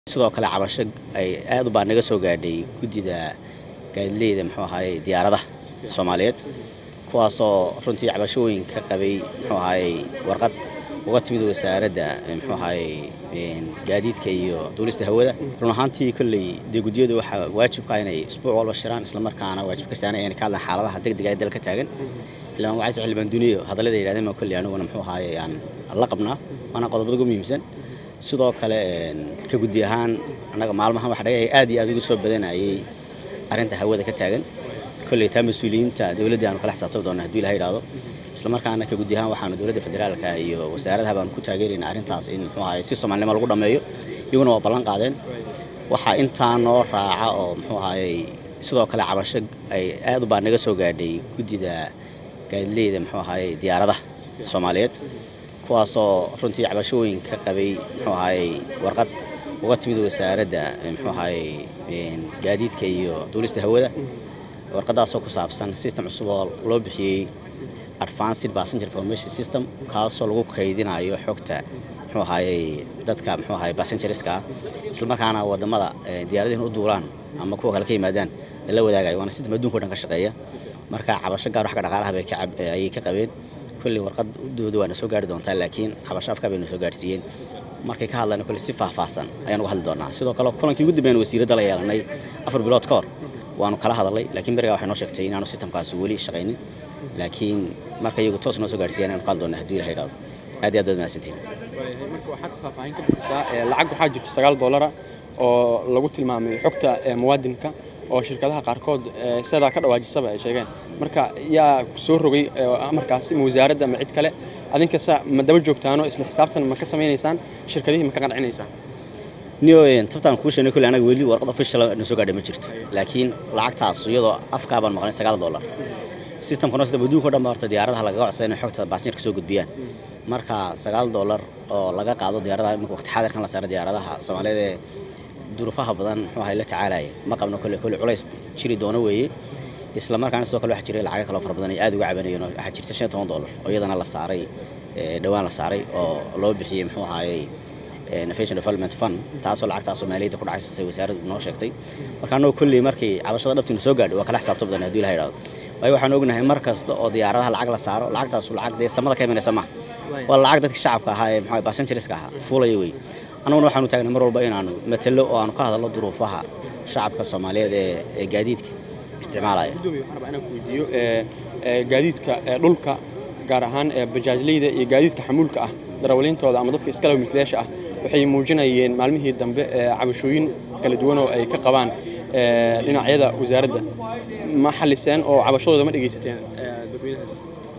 sidoo kale cabasho ay aad u baa naga soo gaadhay guddida gaadileyda muxuu ahaayey diyaaradaha soomaaliyeed kuwaasoo runtii cabashooyin ka qabay muxuu ahaayey warqad uga timid wasaaradda muxuu ahaayey gaadiidka iyo duulista hawada run ahaantii kolley dee guddiyadu waxaa waajibka inay isbuuc walba shiraan islamarkaana waajib ka saanay inay ka hadlaan xaaladaha degdega ee dalka taagan xildhibaan wacayse xildhibaan duniyo hadallada yidhahdeen baa kolley aniguna muxuu ahaayey aan la qabnaa waana qodobada ugu muhiimsan sidoo kale ka guddi ahaan annaga maalmahan waxa dhaga aad iyo aad ugu soo badanayay arrinta hawada ka taagan kolley taa mas-uuliyiinta dowladda aanu kala xisaabtami doona hadduu ilaha yidhaahdo islamarkaana ka guddi ahaan waxaanu dowladda federaalka iyo wasaaradaha baanu ku taageerayna arrintaas in muxuu ahaye si soomaalinimo lagu dhammeeyo iyaguna waa ballan qaadeen waxaa intaa noo raaca oo muxuu ahaayey sidoo kale cabasho ay aad u baa naga soo gaadhay guddida gaadileyda muxuu ahaayey diyaaradaha soomaaliyeed kuwaasoo runtii cabashooyin ka qabay muxuu ahaayey warqad uga timid wasaaradda muxuu ahaayey gaadiidka iyo duulista hawada warqadaasoo ku saabsan system cusub oo loo bixiyey advanced passenger information system kaasoo lagu kaydinayo xogta muxuu ahaayey dadka muxuu ahaayey passengerska ah islamarkaana wadamada diyaaradihin u duulaan ama kuwa kale ka yimaadaan lala wadaagayo waana system adduunka o dhan ka shaqeeya marka cabasho gaar wax ka dhaqaalaha bay ayay ka qabeen kolley warqadooda waana soo gaari doontaa laakiin cabasho afkaa bayna soo gaarsiiyeen markay ka hadlayna kolley si faahfaahsan ayaan uga hadli doonaa sidoo kale kulankii ugu dambeeyana wasiiradda la yeelanay afar bilood ka hor waanu kala hadalnay laakiin berigaa waxay noo sheegtay inaanu sistamkaasi weli shaqaynin laakiin marka iyagu toos noo soo gaarsiiyaan ayanu ka hadli doonaa hadduu ilaha yidhahdo aad iyo aad baad mahadsantihin marka waxaad faahfaahin ka bixisaa lacag waxaa jirta sagaal doolara oo lagu tilmaamay xogta muwaadinka oo shirkadaha qaarkood sidaa ka dhawaajisaba ay sheegeen marka yaa soo rogay markaasi ma wasaaradda ma cid kale adinkasa ma daba joogtaano isla xisaabtan ma ka samaynaysaan shirkadihii ma ka qancinaysaan niyo tabtaan kuu sheegnay kulli anaga weli warqad official na soo gaadhay ma jirto laakiin lacagtaas iyadoo afkaa baan maqnay sagaal dollar systemkano sida adduunka o dhan ba horta diyaaradaha lagaga codsada inay xogta baasnjarka soo gudbiyaan marka sagaal dollar oo laga qaado diyaaradaha imika waqti xaadirkan la saara diyaaradaha soomaaliyeed ee duruufaha badan muxuu ahay la tacaalaya ma qabno kolle kolle culays jiri doono weeye isla markaana sidoo kale waxaa jiray lacago kaloo fara badan ay aad uga cabanayeen waxaa jirta shan iyo toban dollar oo iyadana la saaray dhowaan la saaray oo loo bixiyey muxuu ahaayey innovation development fund taasoo lacagtaas soomaaliyadda ku dhacaysa say wasaaraddu noo sheegtay marka annagoo kolley markii cabashada dhabtiina soo gaadhay waa kala xisaabta badan hadduu ilaha yidhahdo waayo waxaan ognahay mar kasta oo diyaaradaha lacag la saaro lacagtaasu lacag dee samada ka imanaysa maaha waa lacag dadka shacabka ahaa ee muxuu passengerska ahaa fuulaya wey annaguna waxaanu taagnay mar walba inaanu matalo oo aanu ka hadalno duruufaha shacabka soomaaliyeed ee gaadiidka isticmaalaya inaan ku weydiiyo gaadiidka dhulka gaar ahaan bajaajleyda iyo gaadiidka xamuulka ah darawaliintooda ama dadka iskala milkiilayaasha ah waxay muujinayeen maalmihii dambe cabashooyin kala duwan oo ay ka qabaan dhinacyada wasaaradda ma xaliseen oo cabashadooda ma dhegaysateen dadweynahaas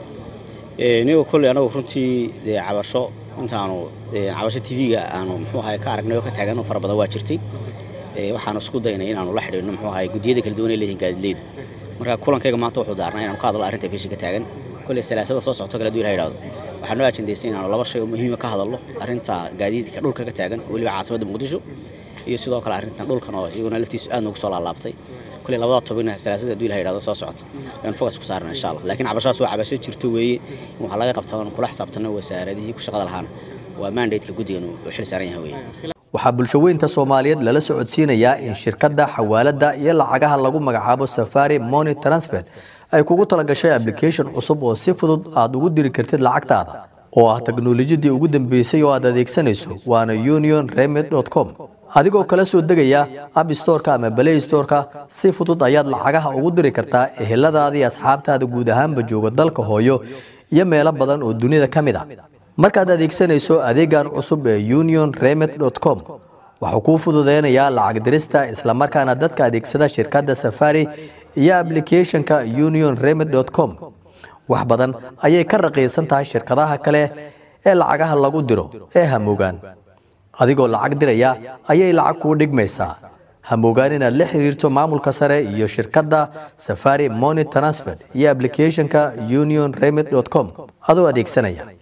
nigo kolley anagu runtii dee cabasho intaanu cabasho tv-ga aanu muxuu ahay ka aragnay oo ka taagan oo fara badan waa jirtay waxaanu isku daynay inaanu la xidhiidhno muxuu ahay guddiyada kala duwan ee leeyihin gaadidleyda marka kulankayga maanta wuxuu daarnay inaanu ka hadalno arrinta fiisha ka taagan kolley salaasada soo socto kala duwan ha yidhahdo waxaa noo ajendaysay inaanu laba shay oo muhiima ka hadalno arrinta gaadiidka dhulka ka taagan weliba caasimadda muqdisho iyo sidoo kale arrintan dhulkan oo iyaguna laftiisu aad noogu soo laalaabtay kulley labada tobina salaasada hadduu ilaha yidhahdo soo socota ayaan focus ku saarna insha allah laakiin cabashadaas waa cabasho jirto weeye in waxaa laga qabtaa kula xisaabtano wasaaradihii ku shaqada lahaana waa mandate-ka guddigan uu xil saaran yahay weeye waxaa bulshaweynta soomaaliyeed lala socodsiinayaa in shirkadda xawaaladda iyo lacagaha lagu magacaabo safari money transfer ay kugu talagashay application cusub oo si fudud aad ugu diri kartid lacagtaada oo ah teknolojiyadii ugu dambeysay oo aad adeegsanayso waana union remed com adigoo kala soo degaya abstoreka ama balay storeka si fudud ayaad lacagaha ugu diri kartaa eheladaadii asxaabtaada guud ahaanba jooga dalka hooyo iyo meelo badan oo dunida ka mid a markaad adeegsanayso adeegan cusub ee union remed com wuxuu kuu fududeynayaa lacag dirista islamarkaana dadka adeegsada shirkadda safari iyo ablicathonka union remed com wax badan ayay ka raqiisan tahay shirkadaha kale ee lacagaha lagu diro ee hamogaan adigoo lacag diraya ayay lacag kuu dhigmaysaa hamogaan inaad la xiriirto maamulka sare iyo shirkadda safari money transfer iyo ablicathonka union remed com adoo adeegsanaya